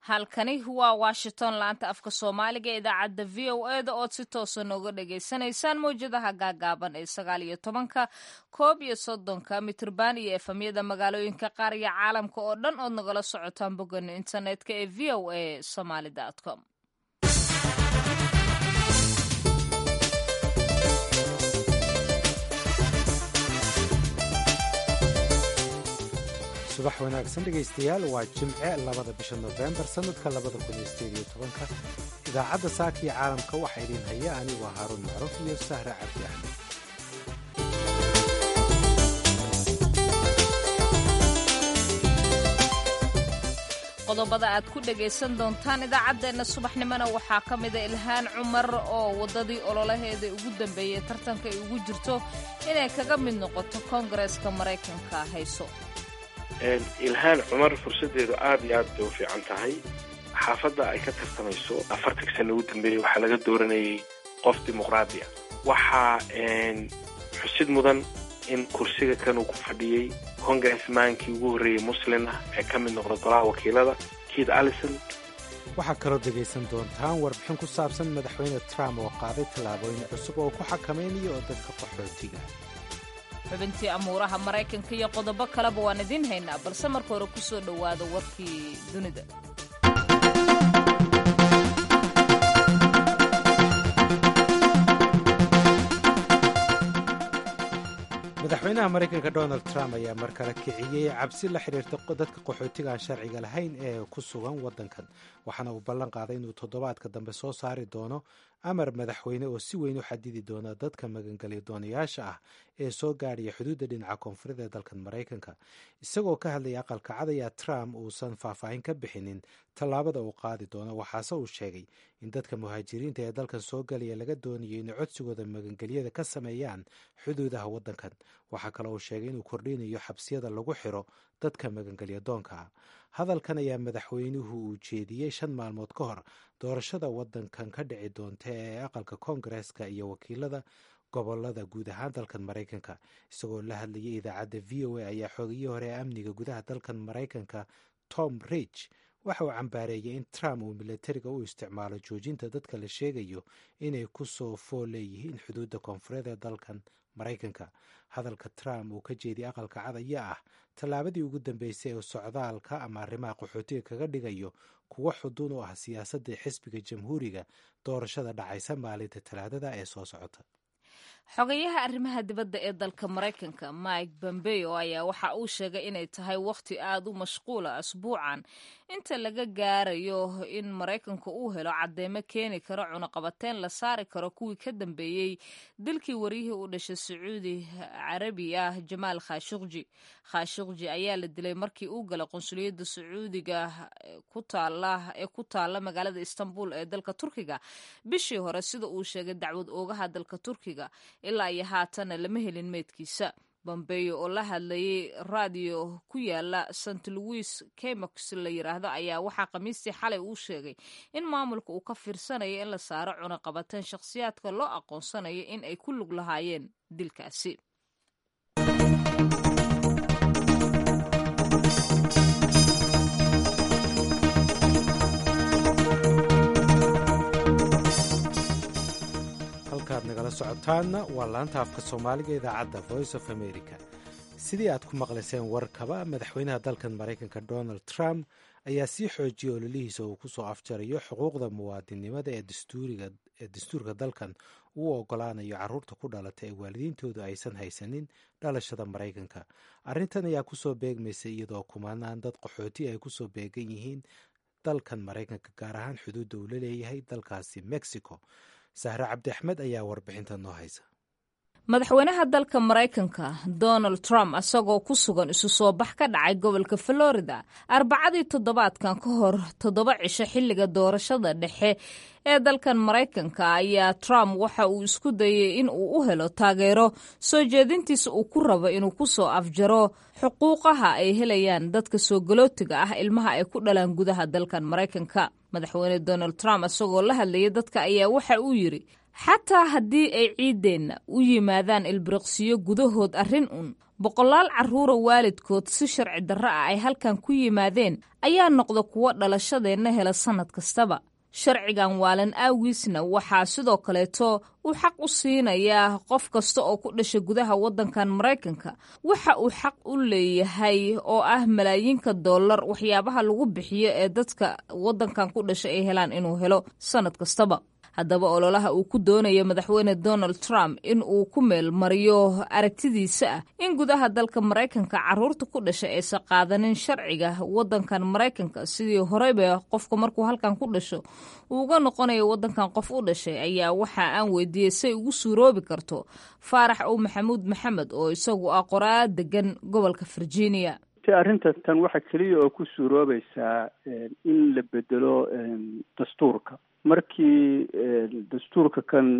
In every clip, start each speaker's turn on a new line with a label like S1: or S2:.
S1: halkani waa washington laanta afka soomaaliga ee idaacadda v o e da ood si toosa nooga dhagaysanaysaan mawjadaha gaagaaban ee sagaal iyo tobanka koob iyo soddonka mitrban iyo efamyada magaalooyinka qaar iyo caalamka oo dhan ood nagala socotaan bogana internetka ee v o a somaly com
S2: subax wanaagsan dhegaystayaal waa jimce labada bisha nofembar sannadka labada kun iyo sideed iyo tobanka idaacadda saaka iyo caalamka waxaa idiin haya anigu waa haaruun macruuf iyo sahre cabdi axmed
S1: qodobada aad ku dhagaysan doontaan idaacaddeenna subaxnimona waxaa ka mida ilhaan cumar oo waddadii ololaheeda ugu dambeeyey tartanka ay ugu jirto inay kaga mid noqoto koongareeska maraykanka hayso
S3: ilhaan cumar fursadeedu aad iyo aad bay u fiican tahay xaafadda ay ka tartamayso afartanka sana ugu dambeeyey waxaa laga dooranayay qof dimuqraadi ah waxaa xusid mudan in kursiga kan uu ku fadhiyey congressmankii ugu horreeyey muslin ah ee ka mid noqda golaha wakiilada keith allison
S2: waxaa kaloo dhegaysan doontaan warbixin ku saabsan madaxweyne trump oo qaaday tallaabooyin cusub oo ku xakamaynayo oo dadka qaxootiga
S1: xubintii amuuraha maraykanka iyo qodobo kaleba waan idiin haynaa balse marka hore ku soo dhowaada warkii dunida
S2: madaxweynaha maraykanka donald trump ayaa mar kale kiciyey cabsi la xidhiirta dadka qaxootiga aan sharciga lahayn ee ku sugan waddankan waxaana uu ballan qaaday inuu toddobaadka dambe soo saari doono amar madaxweyne oo si weyn u xadidi doona dadka magangelya doonayaasha ah ee soo gaadhaya xuduudda dhinaca koonfureed ee dalkan maraykanka isagoo ka hadlaya aqalka cad ayaa trump uusan faahfaahin ka bixinin tallaabada uu qaadi doono waxaase uu sheegay in dadka muhaajiriinta ee dalkan soo galaya laga doonayo inay codsigooda magangelyada ka sameeyaan xuduudaha waddankan waxaa kaloo uu sheegay inuu kordhinayo xabsiyada lagu xiro dadka magangelya doonka ah hadalkan ayaa madaxweynuhu uu jeediyey shan maalmood ka hor doorashada waddankan ka dhici doonta ee aqalka koongareeska iyo wakiilada gobolada guud ahaan dalkan maraykanka isagoo la hadlayay idaacadda v o a ayaa xoogiyii hore ee amniga gudaha dalkan maraykanka tom ridge waxa uu cambaareeyay in trump uu milatariga u isticmaalo joojinta dadka la sheegayo inay ku soo fool leeyihiin xuduudda koonfureed ee dalkan maraykanka hadalka trump uu ka jeediyay aqalka cad ayaa ah tallaabadii ugu dambeysay ee socdaalka ama arrimaha qaxootiga kaga dhigayo kuwo xuduun u ah siyaasadda xisbiga jamhuuriga doorashada dhacaysa maalinta talaadada ee soo socota
S1: xogayaha arrimaha dibadda ee dalka maraykanka mike bombeo ayaa waxa uu sheegay inay tahay wakhti aad u mashquula asbuucan inta laga gaarayo in maraykanka uu helo cadeymo keeni karo cunaqabateyn la saari karo kuwii ka dambeeyey dilkii waryihii u dhashay sacuudi carabi ah jamaal khashuqji khashuqji ayaa la dilay markii uu galay qunsuliyadda sacuudiga ee ku taala magaalada istanbul ee dalka turkiga bishii hore sida uu sheegay dacwad oogaha dalka turkiga ilaa iyo haatana lama helin meydkiisa bombeyo oo la hadlayay raadiyo ku yaala st louis kemox la yiraahdo ayaa waxaa khamiistii xalay uu sheegay in maamulka uu ka fiirsanayo in la saaro cunaqabateen shakhsiyaadka loo aqoonsanayo in ay ku lug lahaayeen dilkaasi
S2: halkaad nagala socotaanna waa laanta afka soomaaliga idaacadda voice of america sidii aad ku maqlayseen warkaba madaxweynaha dalkan maraykanka donald trump ayaa sii xoojiyay ololihiisa uu ku soo afjarayo xuquuqda muwaadinnimada ee dastuurka dalkan uu ogolaanayo carruurta ku dhalata ee waalidiintoodu aysan haysanin dhalashada maraykanka arrintan ayaa kusoo beegmaysa iyadoo kumanaan dad qaxooti ay kusoo beegan yihiin dalkan maraykanka gaar ahaan xuduudda uu la leeyahay dalkaasi mexico sahre cabdi axmed ayaa warbixinta noo haysa
S1: madaxweynaha dalka maraykanka donald trump isagoo ku sugan isu soo bax ka dhacay gobolka florida arbacadii toddobaadkan ka hor toddoba cisho xilliga doorashada dhexe ee dalkan maraykanka ayaa trump waxa uu isku dayay in uu u helo taageero soo jeedintiisa uu ku rabo inuu ku soo afjaro xuquuqaha ay helayaan dadka soo galootiga ah ilmaha ay ku dhalaan gudaha dalkan maraykanka madaxweyne donald trump isagoo la hadlayay dadka ayaa waxa uu yidhi xataa haddii ay ciiddeenna u yimaadaan ilbiriqsiyo gudahood arrin un boqolaal carruura waalidkood si sharci darro ah ay halkan ku yimaadeen ayaa noqda kuwo dhalashadeenna hela sannad kastaba sharcigan waalan aawiisna waxaa sidoo kaleeto uu xaq u siinayaa qof kasta oo ku dhasha gudaha waddankan maraykanka waxa uu xaq u leeyahay oo ah malaayiinka dollar waxyaabaha lagu bixiyo ee dadka waddankan ku dhasha ay helaan inuu helo sannad kastaba haddaba ololaha uu ku doonayo madaxweyne donald trump in uu ku meel mariyo aragtidiisa ah in gudaha dalka maraykanka carruurta ku dhashay aysan qaadanin sharciga waddankan maraykanka sidii horeyba qofka markuu halkan ku dhasho uu uga noqonayo waddankan qof u dhashay ayaa waxa aan weydiiyey say ugu suuroobi karto faarax ow maxamuud maxamed oo isagu ah qoraa degan gobolka virginia
S4: arrinta tan waxa keliya oo ku suuroobaysaa in la bedelo dastuurka markii dastuurka kan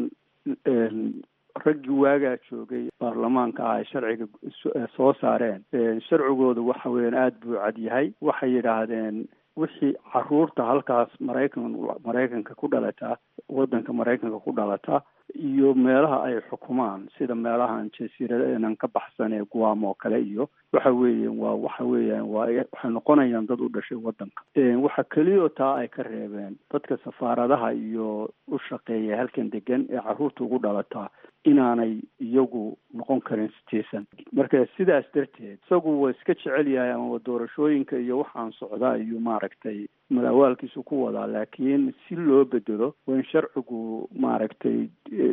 S4: raggii waagaa joogay baarlamaanka ah ay sharciga soo saareen sharcigoodu waxa weeyaan aada buu cad yahay waxay yidhaahdeen wixii caruurta halkaas maraykan maraykanka ku dhalata waddanka maraykanka ku dhalata iyo meelaha ay xukumaan sida meelahan jasiiradanan ka baxsan ee guam oo kale iyo waxa weeyaan waa waxa weeyaan waa waxay noqonayaan dad u dhashay waddanka waxa keliyo taa ay ka reebeen dadka safaaradaha iyo u shaqeeya halkan degan ee carruurta ugu dhalataa inaanay iyagu noqon karin citizen marka sidaas darteed isagu waa iska jecel yahay ama doorashooyinka iyo waxaan socdaa iyo maaragtay madaawaalkiisu ku wadaa laakiin si loo bedelo waa in sharcigu maaragtay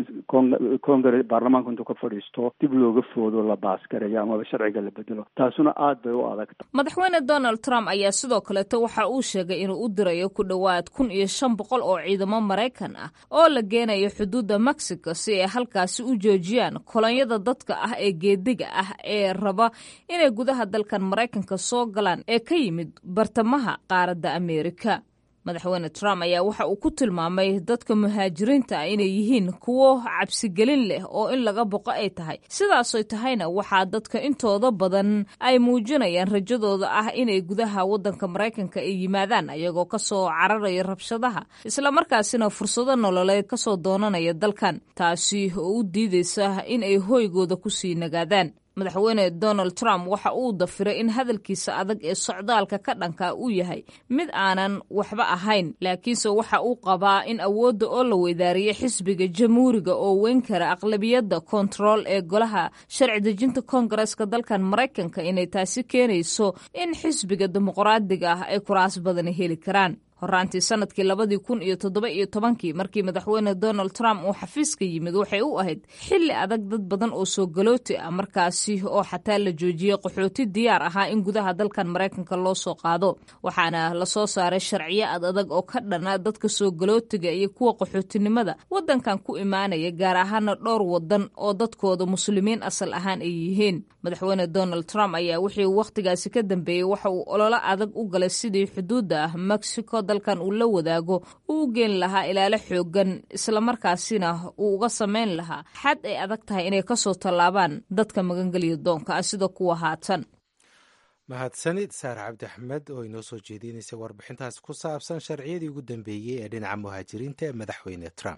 S4: congre baarlamaanku intuu ka fadhiisto dib looga foodo la baasgareeyo amaba sharciga la bedelo taasuna aad bay u adagta
S1: madaxweyne donald trump ayaa sidoo kaleeto waxa uu sheegay inuu u dirayo ku dhowaad kun iyo shan boqol oo ciidamo maraykan ah oo la geenayo xuduudda mexico si ay halkaasi u joojiyaan kolonyada dadka ah ee geediga ah ee raba inay gudaha dalkan maraykanka soo galaan ee ka yimid bartamaha qaaradda ameerika madaxweyne trump ayaa waxa uu ku tilmaamay dadka muhaajiriinta ah inay yihiin kuwo cabsigelin leh oo in laga boqo ay tahay sidaasoy tahayna waxaa dadka intooda badan ay muujinayaan rajadooda ah inay gudaha waddanka maraykanka ay yimaadaan ayagoo kasoo cararaya rabshadaha islamarkaasina fursado nololeed kasoo doonanaya dalkan taasi oo u diideysa in ay hoygooda kusii nagaadaan madaxweyne donald trump waxa uu dafiray in hadalkiisa adag ee socdaalka ka dhanka uu yahay mid aanan waxba ahayn laakiinse waxa uu qabaa in awoodda oo la weydaariyay xisbiga jamhuuriga oo weyn kara aqlabiyadda kontarool ee golaha sharci dejinta koongareska dalkan maraykanka inay taasi keenayso in xisbiga dimuqraadiga ah ay kuraas badani heli karaan horaantii sanadkii labadii kun iyo toddoba iyo tobankii markii madaxweyne donald trump uu xafiiska yimid waxay u ahayd xilli adag dad badan oo soo galooti ah markaasi oo xataa la joojiyey qaxooti diyaar ahaa in gudaha dalkan maraykanka loo soo qaado waxaana lasoo saaray sharciyo ad adag oo ka dhana dadka soo galootiga iyo kuwa qaxootinimada waddankan ku imaanaya gaar ahaana dhowr wadan oo dadkooda muslimiin asal ahaan ay yihiin madaxweyne donald trump ayaa wixii wakhtigaasi ka dambeeyey waxa uu ololo adag u galay sidii xuduudda ah mexico dalkan uu la wadaago uu u geen lahaa ilaalo xoogan islamarkaasina uu uga samayn lahaa xad ay adag tahay inay kasoo tallaabaan dadka magangeliya doonka ah sida kuwa haatan
S2: mahadsanid saar cabdi axmed oo inoo soo jeedinaysa warbixintaas ku saabsan sharciyadii ugu dambeeyey ee dhinaca muhaajiriinta ee madaxweyne trump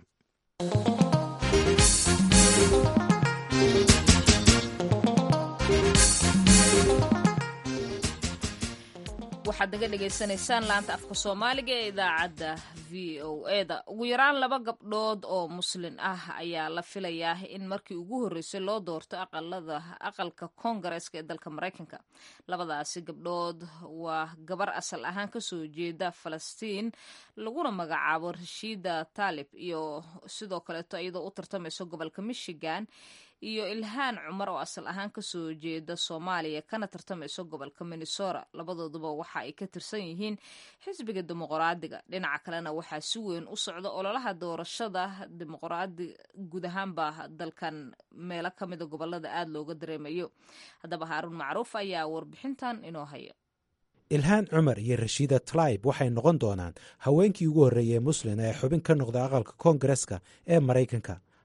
S1: waxaad naga dhagaysanaysaan laanta afka soomaaliga ee idaacadda v o eda ugu yaraan laba gabdhood oo muslin ah ayaa la filayaa in markii ugu horreysay loo doorto aqalada aqalka koongareeska ee dalka maraykanka labadaasi gabdhood waa gabar asal ahaan kasoo jeeda falastiin laguna magacaabo rashiida taalib iyo sidoo kaleeto iyadoo u tartamayso gobolka michigan iyo ilhaan cumar oo asal ahaan kasoo jeeda soomaaliya kana tartamayso gobolka minnesota labadooduba waxa ay ka tirsan yihiin xisbiga dimuqraadiga dhinaca kalena waxaa si weyn u socda ololaha doorashada dimuqraadi guud ahaanba dalkan meelo kamida gobolada aada looga dareemayo haddaba haaruun macruuf ayaa warbixintan inoo haya
S2: ilhaan cumar iyo rashiida tlaib waxay noqon doonaan haweenkii ugu horreeyey muslin ee xubin ka noqda aqalka koongareska ee maraykanka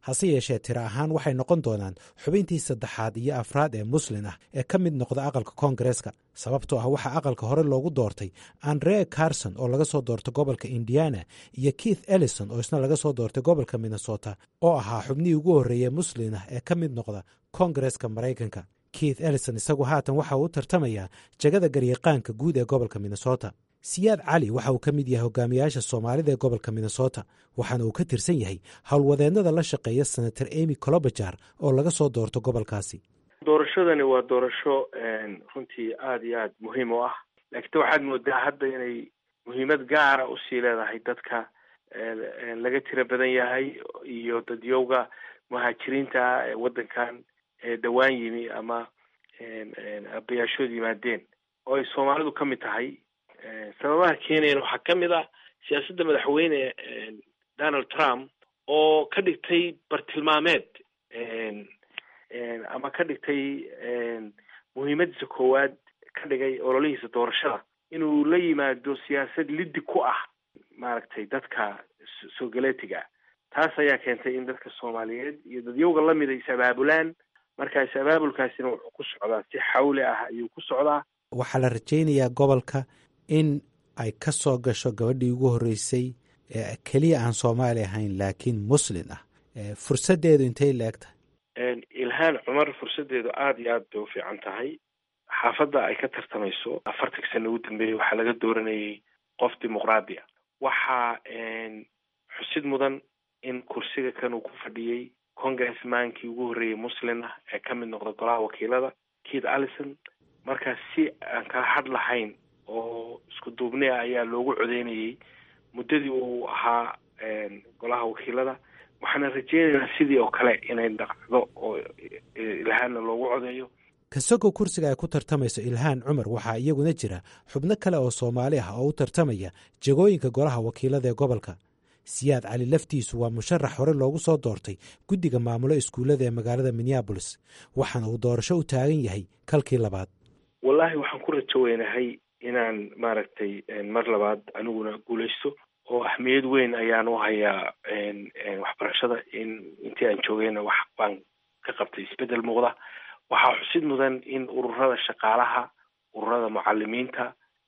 S2: hase yeeshee tira ahaan waxay noqon doonaan xubintii saddexaad iyo afraad ee muslin ah ee ka mid noqda aqalka koongareeska sababtoo ah waxaa aqalka hore loogu doortay andre carson oo laga soo doortay gobolka indiana iyo keith ellison oo isna laga soo doortay gobolka minnesota oo ahaa xubnihii ugu horreeyey muslin ah ee ka mid noqda koongareeska maraykanka keith ellison isagu haatan waxa uu u tartamayaa jagada garyaqaanka guud ee gobolka minnesota siyaad cali waxa uu ka mid yahay hogaamiyaasha soomaalida ee gobolka minnesota waxaana uu ka tirsan yahay howlwadeennada la shaqeeya senator emy colobajar oo laga soo doorto gobolkaasi
S3: doorashadani waa doorasho runtii aada iyo aada muhiim u ah laakiin waxaad moodaa hadda inay muhiimad gaara usii leedahay dadka laga tiro badan yahay iyo dadyowga muhaajiriinta ah ee waddankan dhawaan yimi ama abayaashood yimaadeen oo ay soomaalidu ka mid tahay sababaha keenayan waxaa ka mid ah siyaasadda madaxweyne donald trump oo ka dhigtay bartilmaameed ama ka dhigtay muhiimadiisa koowaad ka dhigay ololihiisa doorashada inuu la yimaado siyaasad liddi ku ah maaragtay dadka soogaleetiga taas ayaa keentay in dadka soomaaliyeed iyo dadyowga lamida is abaabulaan marka is abaabulkaasina wuxuu ku socdaa si xawli ah ayuu ku socdaa
S2: waxaa la rajaynayaa gobolka in ay ka soo gasho gabadhii ugu horreysay ee keliya aan soomaali ahayn laakiin muslin ah fursaddeedu intay la eg tahay
S3: ilhaan cumar fursaddeedu aada iyo aad bay u fiican tahay xaafadda ay ka tartamayso afartanka sana ugu dambeeyey waxaa laga dooranayay qof dimuqraadi a waxaa xusid mudan in kursiga kan uu ku fadhiyey congressmankii ugu horreeyey muslin ah ee ka mid noqda golaha wakiilada keith allison markaa si aan kala had lahayn oo isku duubni ah ayaa loogu codeynayay muddadii uu ahaa golaha wakiilada waxaana rajeynaynaa sidii oo kale inay dhaqdo oo ilhaanna loogu codeeyo
S2: kasagoo kursiga ay ku tartamayso ilhaan cumar waxaa iyaguna jira xubno kale oo soomaali ah oo u tartamaya jagooyinka golaha wakiilada ee gobolka siyaad cali laftiisu waa musharax hore loogu soo doortay guddiga maamulo iskuullada ee magaalada minneabolis waxaana uu doorasho u taagan yahay kalkii labaad
S3: wallaahi waxaan ku rajo weynahay inaan maaragtay mar labaad aniguna guulaysto oo ahmiyad weyn ayaan u hayaa waxbarashada in intii aan joogayna wax baan ka qabtay isbeddel muuqda waxaa xusid mudan in ururada shaqaalaha ururada mucalimiinta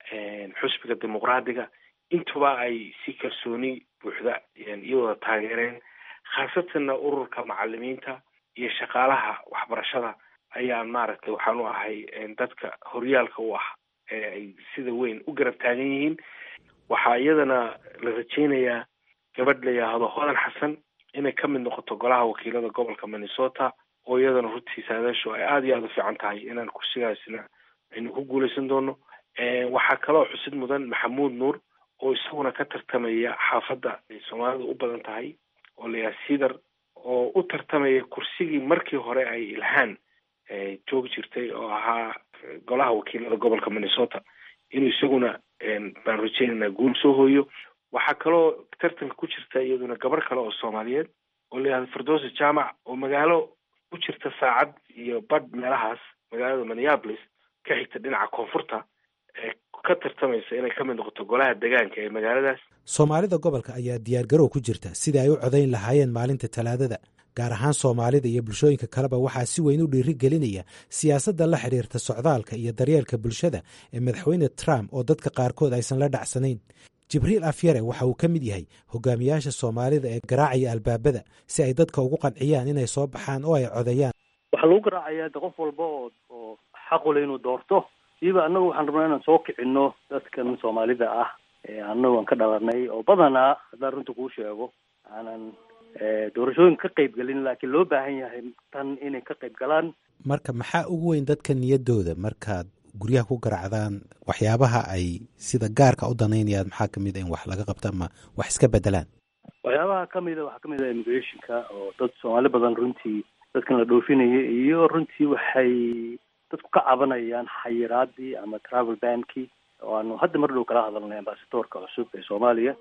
S3: xusbiga dimuqraadiga intuba ay si kalsooni buuxda iyo wada taageereen khaasatanna ururka macalimiinta iyo shaqaalaha waxbarashada ayaan maaragtay waxaan u ahay dadka horyaalka u ah ee ay sida weyn u garab taagan yihiin waxaa iyadana la rajeynayaa gabadh la yidhaahdo hodan xasan inay ka mid noqoto golaha wakiilada gobolka minnesota oo iyadana runtii saadaashu ay aada iyo aada u fiican tahay inaan kursigaasina aynu ku guuleysan doono waxaa kaloo xusid mudan maxamuud nuur oo isaguna ka tartamaya xaafadda ay soomaalidu u badan tahay oo layaha sidar oo u tartamaya kursigii markii hore ay ilhaan joogi jirtay oo ahaa golaha wakiilada gobolka minnesota inuu isaguna baan rajeynaynaa guul soo hooyo waxaa kaloo tartanka ku jirta iyaduna gabar kale oo soomaaliyeed oo layihahdo firdowsi jaamac oo magaalo ku jirta saacad iyo badh meelahaas magaalada minneapolis ka xigta dhinaca koonfurta ee ka tartamaysa inay ka mid noqoto golaha degaanka ee magaaladaas
S2: soomaalida gobolka ayaa diyaargarow ku jirta sidai ay u codayn lahaayeen maalinta talaadada gaar ahaan soomaalida iyo bulshooyinka kaleba waxaa si weyn u dhiiri gelinaya siyaasadda la xidhiirta socdaalka iyo daryeelka bulshada ee madaxweyne trump oo dadka qaarkood aysan la dhacsanayn jibriil afyare waxa uu ka mid yahay hogaamiyaasha soomaalida ee garaacaya albaabada si ay dadka ugu qanciyaan inay soo baxaan oo ay codeeyaan
S5: waxaa lagu garaacayaa de qof walba oo oo xaqule inuu doorto siiba annagu waxaan rabnaa inaan soo kicino dadkan soomaalida ah ee annagu aan ka dhalanay oo badanaa haddaan runta kuu sheego aanan doorashooyin ka qayb gelin laakiin loo baahan yahay tan inay ka qayb galaan
S2: marka maxaa ugu weyn dadka niyadooda markaad guryaha ku garaacdaan waxyaabaha ay sida gaarka u danaynayaan maxaa kamid a in wax laga qabto ama wax iska bedelaan
S5: waxyaabaha kamida waxaa kamid ah immigrationka oo dad soomaali badan runtii dadkan la dhoofinaya iyo runtii waxay dadku ka cabanayaan xayiraadii ama travel bankii oo aanu hadda mar dhow kala hadalnay ambasadoorka cusub ee soomaaliya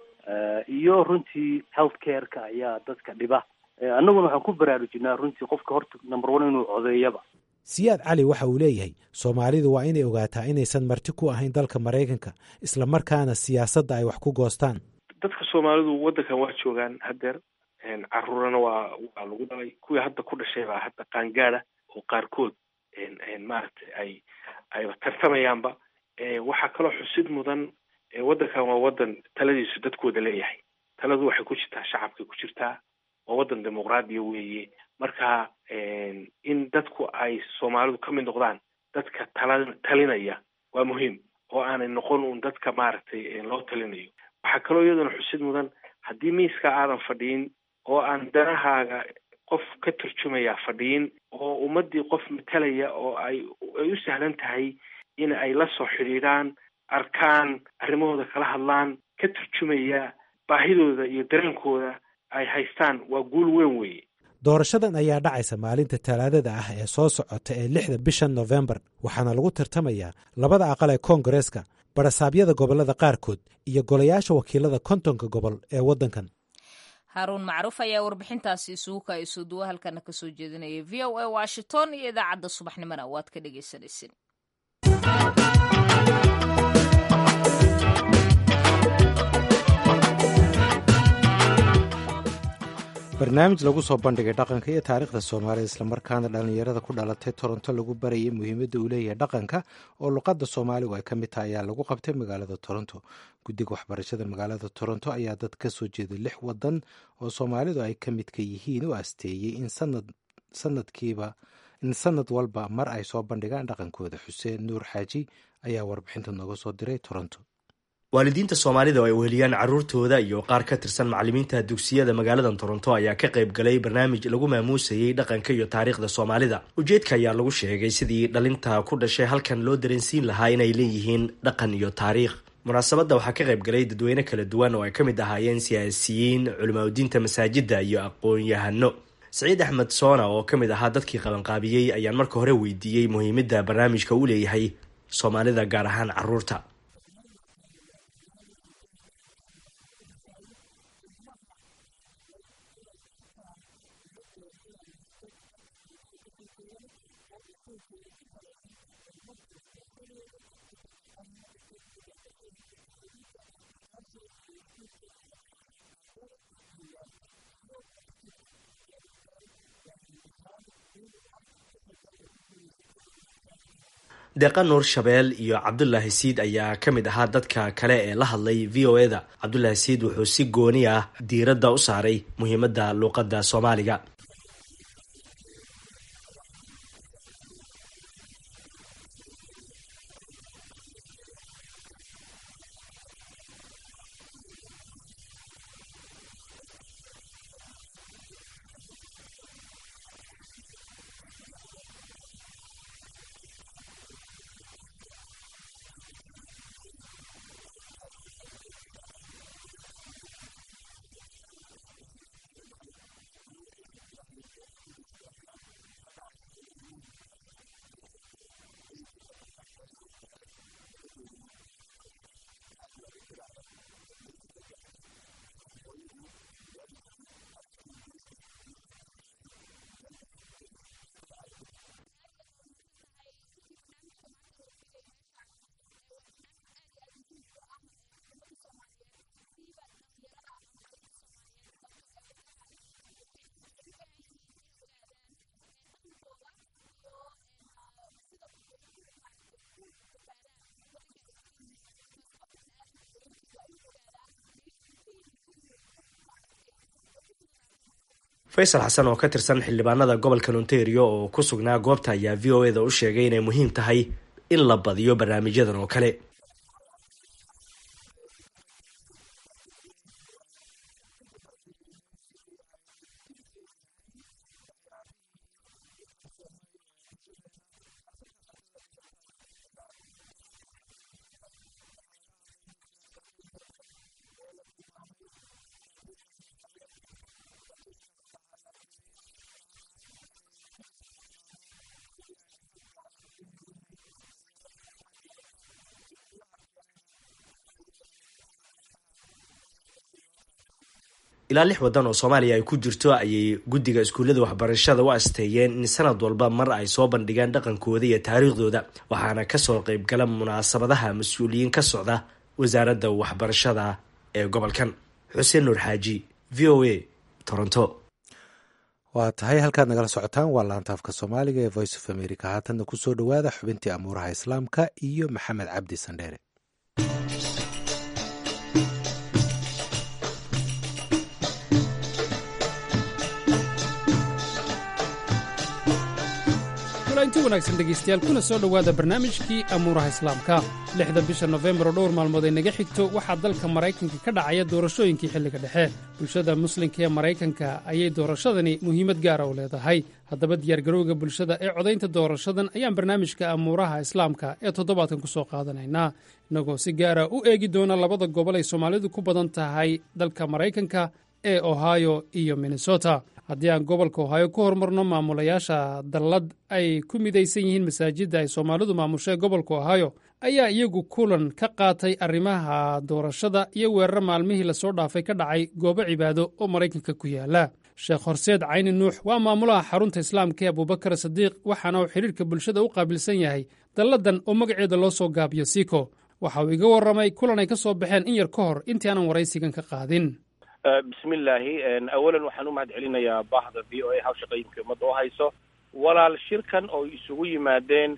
S5: iyo runtii health careka ayaa dadka dhiba annaguna waxaan ku baraarujinaa runtii qofka horta number one inuu codeeyaba
S2: siyaad cali waxa uu leeyahay soomaalidu waa inay ogaataa inaysan marti ku ahayn dalka maraykanka isla markaana siyaasadda ay wax ku goostaan
S3: dadka soomaalidu waddankan waa joogaan haddeer caruurana waa waa lagu dhalay kuwii hadda ku dhashay baa hadda qaangaada oo qaarkood maaragtay ay ayba tartamayaanba waxaa kaloo xusid mudan waddankan waa waddan taladiisu dadkooda leeyahay taladu waxay ku jirtaa shacabkay ku jirtaa waa waddan dimuqraadiya weeye marka in dadku ay soomaalidu ka mid noqdaan dadka tala talinaya waa muhiim oo aanay noqon un dadka maaragtay loo talinayo waxaa kaloo iyaduna xusid mudan haddii miiska aadan fadhiin oo aan danahaaga qof ka turjumaya fadhiin oo ummaddii qof matalaya oo ay ay u sahlan tahay in ay la soo xidhiidhaan arkaan arrimahooda kala hadlaan ka turjumaya baahidooda iyo dareenkooda ay haystaan waa guul weyn weeye
S2: doorashadan ayaa dhacaysa maalinta talaadada ah ee soo socota ee lixda bisha nofembar waxaana lagu tartamayaa labada aqal ee koongareeska barasaabyada gobollada qaarkood iyo golayaasha wakiilada kontonka gobol ee waddankan
S1: haaruun macruuf ayaa warbixintaasi isugu kaayso duwa halkana kasoo jeedinaya v o a washington iyo idaacadda subaxnimona waad ka dhegeysanaysin
S2: barnaamij lagu soo bandhigay dhaqanka iyo taariikhda soomaalida islamarkaana dhallinyarada ku dhalatay toronto lagu barayay muhiimadda uu leeyahay dhaqanka oo luqadda soomaaligu ay ka mid tahay ayaa lagu qabtay magaalada toronto guddiga waxbarashada magaalada toronto ayaa dad ka soo jeeday lix wadan oo soomaalidu ay ka midka yihiin u asteeyey in sanadkiiba in sanad walba mar ay soo bandhigaan dhaqankooda xuseen nuur xaaji ayaa warbixinta nooga soo diray toronto
S6: waalidiinta soomaalida oo ay weheliyaan carruurtooda iyo qaar ka tirsan macallimiinta dugsiyada magaalada toronto ayaa ka qayb galay barnaamij lagu maamuusayey dhaqanka iyo taariikhda soomaalida ujeedka ayaa lagu sheegay sidii dhalinta ku dhashay halkan loo dareensiin lahaa inay leeyihiin dhaqan iyo taariikh munaasabadda waxaa ka qayb galay dadweyne kala duwan oo ay ka mid ahaayeen siyaasiyiin culimaadudiinta masaajidda iyo aqoon-yahano saciid axmed soona oo ka mid ahaa dadkii qabanqaabiyey ayaan marka hore weydiiyey muhiimadda barnaamijka uu leeyahay soomaalida gaar ahaan carruurta deeqa nuur shabeel iyo cabdulaahi siid ayaa ka mid ahaa dadka kale ee la hadlay v o e da cabdulaahi siid wuxuu si gooni ah diiradda u saaray muhiimadda luuqadda soomaaliga faysal xasan oo ka tirsan xildhibaanada gobolka ontario oo ku sugnaa goobta ayaa v o e da u sheegay inay muhiim tahay in la badiyo barnaamijyadan oo kale ilaa lix waddan oo soomaaliya ay ku jirto ayay guddiga iskuullada waxbarashada u asteeyeen in sanad walba mar ay soo bandhigaan dhaqankooda iyo taariikhdooda waxaana kasoo qeybgala munaasabadaha mas-uuliyiin ka socda wasaaradda waxbarashada ee gobolkan xuseen nuur xaaji v o a toronto
S2: waa tahay halkaad nagala socotaan waa laantaafka soomaaliga ee voice of america haatanna kusoo dhowaada xubintii amuuraha islaamka iyo maxamed cabdi sandheere
S7: inti wanaagsan dhegaystayaal kuna soo dhowaada barnaamijkii amuuraha islaamka lixda bisha nofembar oo dhowr maalmood ay naga xigto waxaa dalka maraykanka ka dhacaya doorashooyinkii xilliga dhexe bulshada muslimka ee maraykanka ayay doorashadani muhiimad gaara u leedahay haddaba diyaargarowga bulshada ee codaynta doorashadan ayaan barnaamijka amuuraha islaamka ee toddobaadkan ku soo qaadanaynaa innagoo si gaara u eegi doona labada gobol ay soomaalidu ku badan tahay dalka maraykanka ee ohio iyo minnesota haddii aan gobolka ohaayo ku horumarno maamulayaasha dallad ay ku midaysan yihiin masaajidda ay soomaalidu maamushee gobolka ohaayo ayaa iyagu kulan ka qaatay arrimaha doorashada iyo weeraro maalmihii lasoo dhaafay ka dhacay goobo cibaado oo maraykanka ku yaala sheekh horseed cayni nuux waa maamulaha xarunta islaamka ee abubakar sadiiq waxaana uu xidhiirka bulshada u qaabilsan yahay dalladan oo magaceeda loo soo gaabiyo siko waxa uu iga warramay kulan ay ka soo baxeen in yar ka hor intii aanan waraysigan ka qaadin
S8: bismillaahi awalan waxaan u mahad celinayaa baahda v o a hawshaqooyinka ummadda oo hayso walaal shirkan oo isugu yimaadeen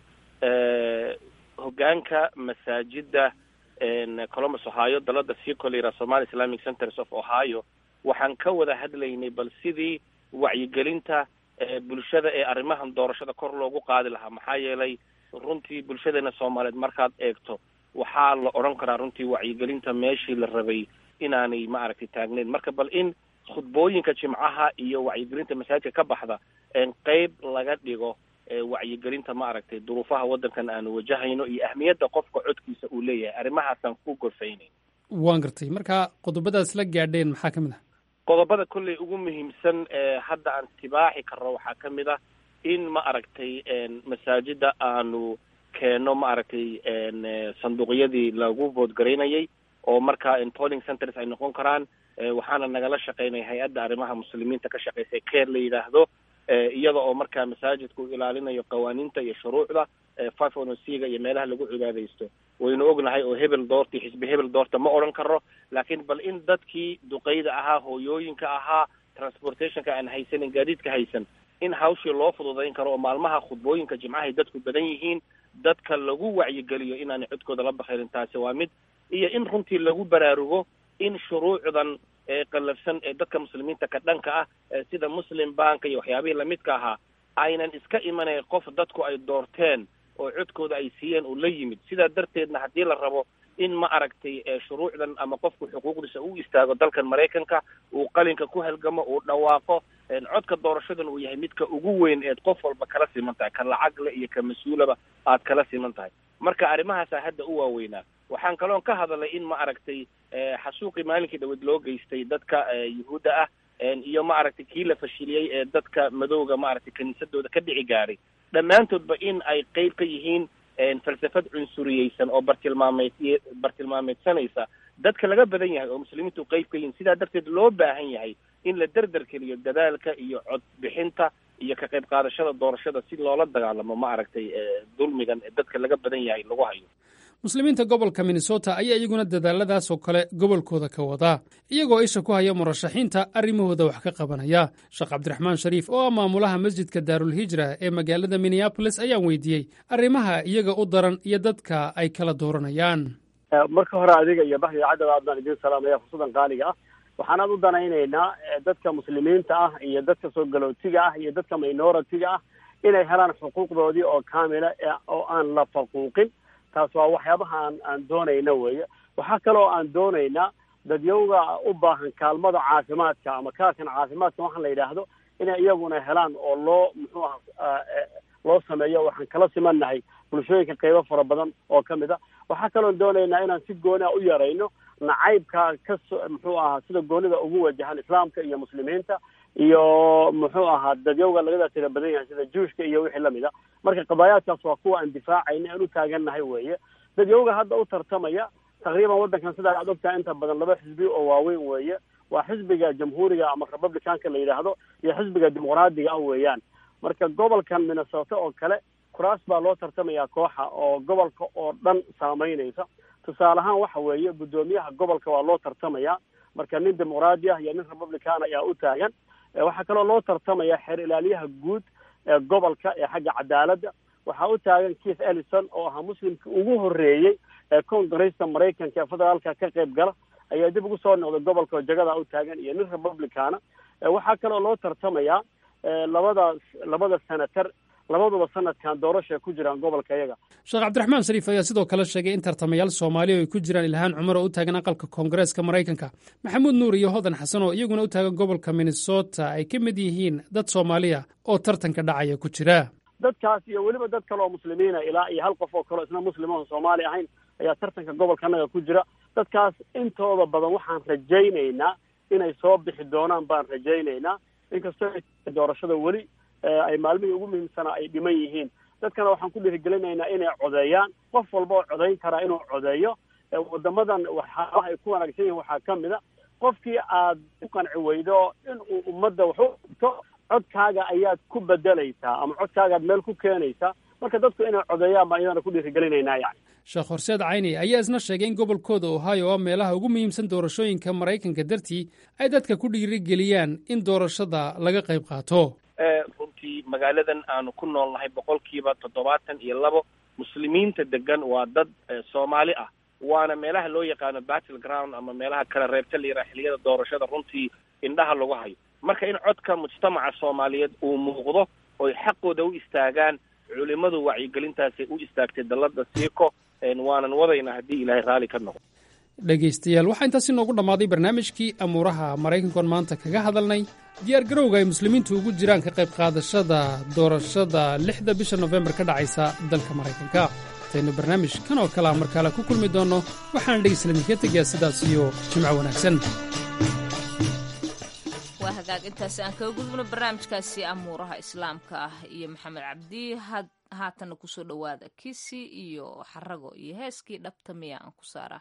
S8: hogaanka masaajida columbus ohio dalada sicolera somali islamic centers of ohio waxaan ka wada hadlaynay bal sidii wacyigelinta bulshada ee arrimahan doorashada kor loogu qaadi lahaa maxaa yeelay runtii bulshadeena soomaaliyeed markaad eegto waxaa la odhan karaa runtii wacyigelinta meeshii la rabay inaanay maaragtay taagneyn marka bal in khudbooyinka jimcaha iyo wacyigelinta masaajidka ka baxda qeyb laga dhigo wacyigelinta maaragtay duruufaha waddankan aanu wajahayno iyo ahmiyadda qofka codkiisa uu leeyahay arrimahaasaan ku gorfaynayn
S7: waan gartay marka qodobadaas la gaadheen maxaa ka mid ah
S8: qodobada kolley ugu muhiimsan ee hadda aan tibaaxi karno waxaa ka mid ah in ma aragtay masaajida aanu keenno ma aragtay sanduuqyadii lagu boodgaraynayay oo markaa polling centers ay noqon karaan waxaana nagala shaqeynaya hay-adda arrimaha muslimiinta ka shaqeysa care la yidhaahdo iyada oo markaa masaajidku ilaalinayo qawaaniinta iyo shuruucda five ono c-ga iyo meelaha lagu cibaadaysto waynu ognahay oo hebel doorta xisbi hebel doorta ma odhan karno laakiin bal in dadkii duqeyda ahaa hooyooyinka ahaa transportationka aan haysanin gaadiidka haysan in hawshii loo fududayn karo oo maalmaha khudbooyinka jimcahay dadku badan yihiin dadka lagu wacyigeliyo inaanay codkooda la bakayrin taasi waa mid iyo in runtii lagu baraarugo in shuruucdan eeqallafsan ee dadka muslimiinta ka dhanka ah sida muslim banka iyo waxyaabihii lamidka ahaa aynan iska imanayn qof dadku ay doorteen oo codkooda ay siiyeen uu la yimid sidaa darteedna haddii la rabo in ma aragtay shuruucdan ama qofku xuquuqdiisa u istaago dalkan maraykanka uu qalinka ku halgamo uu dhawaaqo codka doorashadan uu yahay midka ugu weyn eed qof walba kala siman tahay ka lacagle iyo ka mas-uulaba aad kala siman tahay marka arrimahaasaa hadda u waaweynaa waxaan kaloon ka hadalay in ma aragtay xasuuqii maalinkii dhaweed loo geystay dadka yuhuudda ah iyo ma aragtay kii la fashiliyey ee dadka madowga ma aragtay kiniisadooda ka dhici gaaray dhammaantoodba in ay qeyb ka yihiin falsafad cunsuriyeysan oo bartilmaameed bartilmaameedsanaysa dadka laga badan yahay oo muslimiintu qeyb ka yihiin sidaa darteed loo baahan yahay in la derderkeliyo dadaalka iyo cod bixinta iyo ka qayb qaadashada doorashada si loola dagaalamo ma aragtay dulmigan ee dadka laga badan yahay lagu hayo
S7: muslimiinta gobolka minnesota ayaa iyaguna dadaaladaas oo kale gobolkooda ka wadaa iyagoo isha ku haya murashaxiinta arrimahooda wax ka qabanaya sheekh cabdiraxmaan shariif oo ah maamulaha masjidka daarulhijra ee magaalada minneabolis ayaan weydiiyey arrimaha iyaga u daran iyo dadka ay kala dooranayaan
S5: marka hore adiga iyo bahda idaacadda aadnaan idiin salaamaya fursadan qaaliga ah waxaanaad u danaynaynaa dadka muslimiinta ah iyo dadka soo galootiga ah iyo dadka minoritiga ah inay helaan xuquuqdoodii oo kaamila oo aan la faquuqin taas waa waxyaabaha aan aan doonayna weeye waxaa kaloo aan doonaynaa dadyowga u baahan kaalmada caafimaadka ama kaarkan caafimaadka waxaan la yidhaahdo inay iyaguna helaan oo loo muxuu aha loo sameeyo waxaan kala simannahay bulshooyinka qaybo fara badan oo ka mid a waxaa kaloon doonaynaa inaan si gooni a u yarayno nacaybka kaso muxuu ahaa sida goonida ugu wajahan islaamka iyo muslimiinta iyo muxuu ahaa dadyowga lagada tira badan yahay sida juushka iyo wixii lamid a marka qadaayaadkaas waa kuwa aan difaacayna aan u taagannahay weeye dadyowga hadda u tartamaya taqriiban waddankan sidaa aad ogtahay inta badan laba xisbi oo waaweyn weeye waa xisbiga jamhuuriga ama republicanka la yidhaahdo iyo xisbiga dimuqraadiga ah weeyaan marka gobolkan minnesota oo kale kuraas baa loo tartamayaa kooxa oo gobolka oo dhan saameynaysa tusaale ahaan waxa weeye guddoomiyaha gobolka waa loo tartamayaa
S9: marka nin dimuqraadi ah iyo nin republican ayaa u taagan waxaa kaloo loo tartamaya xeer ilaaliyaha guud ee gobolka ee xagga cadaaladda waxaa u taagan keith ellison oo ahaa muslimkii ugu horreeyey ee congresta maraykanka ee federaalka ka qayb gala ayaa dib ugu soo noqday gobolka oo jagada u taagan iyo nin republicana waxaa kaloo loo tartamayaa labadaas labada senator labaduba sanadkan doorasha ku jiraan gobolka iyaga
S7: sheekh cabdiraxmaan shariif ayaa sidoo kale sheegay in tartamayaal soomaaliya ay ku jiraan ilhaan cumar oo u taagan aqalka koongareeska maraykanka maxamuud nuur iyo hodan xasan oo iyaguna u taagan gobolka minnesota ay ka mid yihiin dad soomaaliya oo tartanka dhacaya ku jira
S9: dadkaas iyo weliba dad kale oo muslimiina ilaa iyo hal qof oo kaleo isna muslim oon soomaali ahayn ayaa tartanka gobolka annaga ku jira dadkaas intooda badan waxaan rajaynaynaa inay soo bixi doonaan baan rajaynaynaa inkastoo doorashada weli ay maalmihii ugu muhiimsanaa ay dhiman yihiin dadkana waxaan ku dhiirigelinaynaa inay codeeyaan qof walba oo codayn karaa inuu codeeyo wadamadan waxyaabaha ay ku wanaagsan yihiin waxaa ka mid a qofkii aad ku qanci weydo in uu ummadda wax u dhigto codkaaga ayaad ku bedelaysaa ama codkaagaad meel ku keenaysaa marka dadku inay codeeyaan baan iyadana ku dhiirigelinaynaa yani
S7: sheekh horseed cayni ayaa isna sheegay in gobolkooda ohio oo meelaha ugu muhiimsan doorashooyinka maraykanka dartii ay dadka ku dhiirigeliyaan in doorashada laga qayb qaato
S8: runtii magaaladan aanu ku noolnahay boqolkiiba toddobaatan iyo labo muslimiinta degan waa dad soomaali ah waana meelaha loo yaqaano battle ground ama meelaha kala reebta la yiraha xilliyada doorashada runtii indhaha lagu hayo marka in codka mujtamaca soomaaliyeed uu muuqdo oy xaqooda u istaagaan culimadu wacyigelintaasay u istaagtay dallada siiko waanan wadayna haddii ilaahay raalli ka noqdo
S7: dhegaystayaal waxaa intaasi noogu dhammaaday barnaamijkii amuuraha maraykankoon maanta kaga hadalnay diyaar garowga ay muslimiintu ugu jiraan ka qayb qaadashada doorashada lixda bisha nofembar ka dhacaysa dalka maraykanka intaynu barnaamij kan oo kalea mar kale ku kulmi doonno waxaana dhegayslaminka tegayaa sidaas iyo jimco wanaagsan
S1: waa hagaag intaasi aan kaga gudubno barnaamijkaasi amuuraha islaamka ah iyo maxamed cabdi haatanna kusoo dhowaada kisi iyo xarago iyo heeskii dhabta miya aan ku saaraa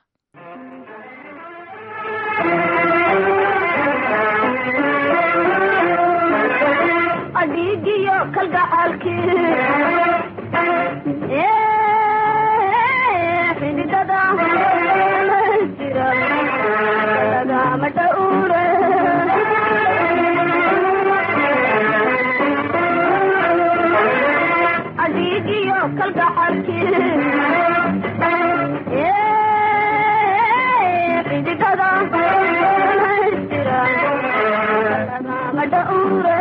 S10: adhiigiyo kalgacaalkii xididada jira lagama dhowre adhiigiyo kalgacaalkii xididada jira lagama dhowre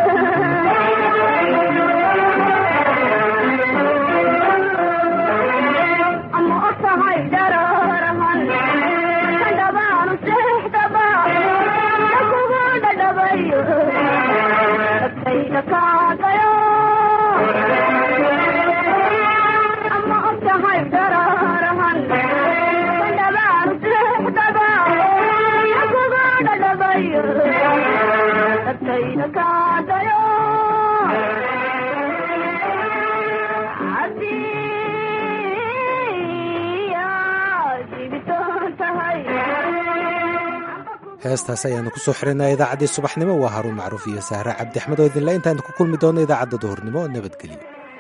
S2: heestaas ayaanu ku soo xirinaa idaacaddii subaxnimo waa haruun macruuf iyo sahre cabdi axmed oo idinle intaanu ku kulmi doonno idaacadda duhurnimo nabadgelyo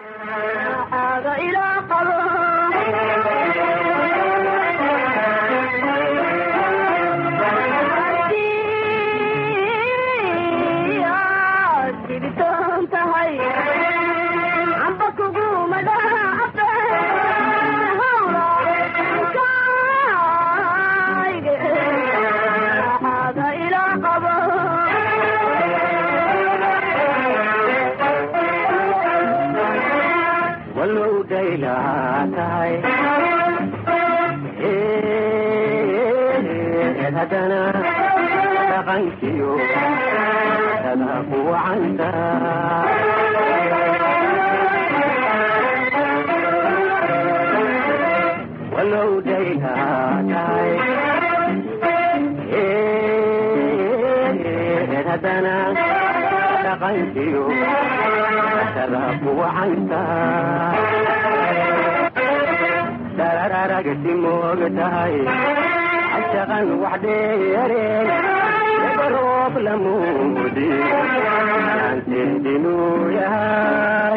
S11: darararagti moogtahay ashaqan wax dheereen roob lamuudi aanteedinuu yahay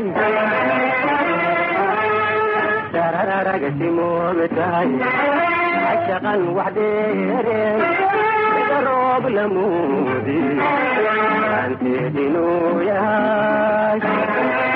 S11: darararagti moogtahay ashaqan wax dheereen roob lamuudi aanteed inuu yahay